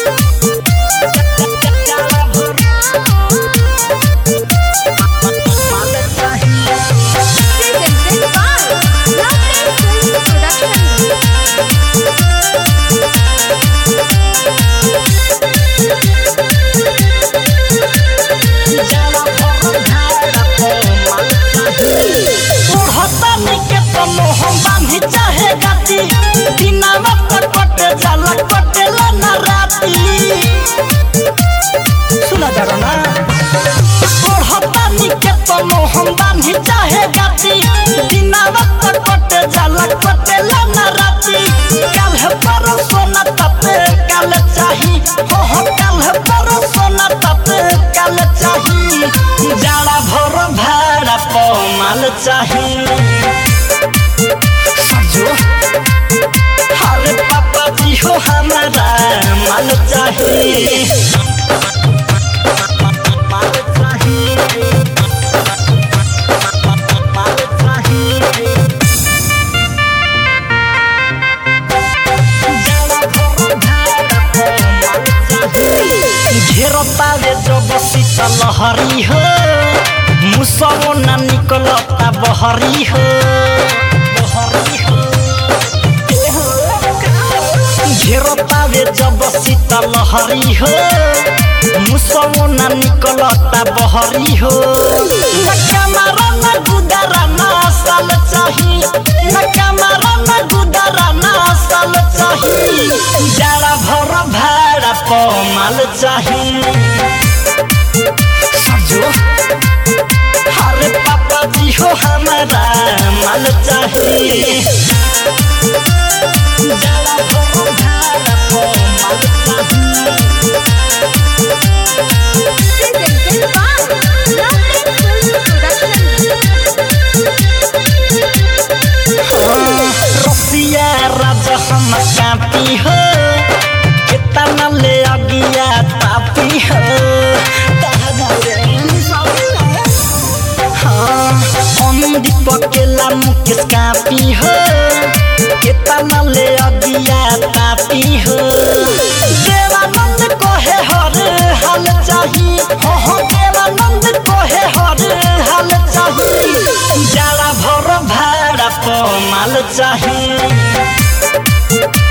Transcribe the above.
Presented by Lovely Film Production. ओढ़तानी के तनो हम बांधी चाहे गाती दिनावा पर कटे जाला कटेला ना राती सुना जा ना ओढ़तानी के तनो हम बांधी चाहे गाती दिनावा पर कटे जाला कटेला ना राती कल है परसों ना तपे कल चाही हो हो कल है परसों ना तपे कल चाही जाड़ा भर भाड़ा पमाल चाही सजो अरे पापा जी हो हमारा माल चाही माल चाही माल चाही घेरतावे जब शीतल लहरी हो मुसवो ना निकलता बहरी हो बहरी हो घेरतावे जब शीतल लहरी हो मुसवो ना निकलता बहरी हो न कमरा न गुदरा ना साल चाही न कमरा न गुदरा ना साल चाही जाड़ा भर भाड़ा पमाल चाही सजो अरे पापा जी हो हमारा माल चाही जाड़ा भर भाड़ा पमाल चाही Presented by Lovely Film Production. रसिया राजा हम कापी हो कितना ले अगिया तापी हो हाँ, अनुदीप अकेला मुकेश कापी हो कितना ले अगिया तापी हो देवानंद कोहे हर हाल चाही हो हो देवानंद कोहे हर हाल चाही जाड़ा भर भाड़ा पमाल चाही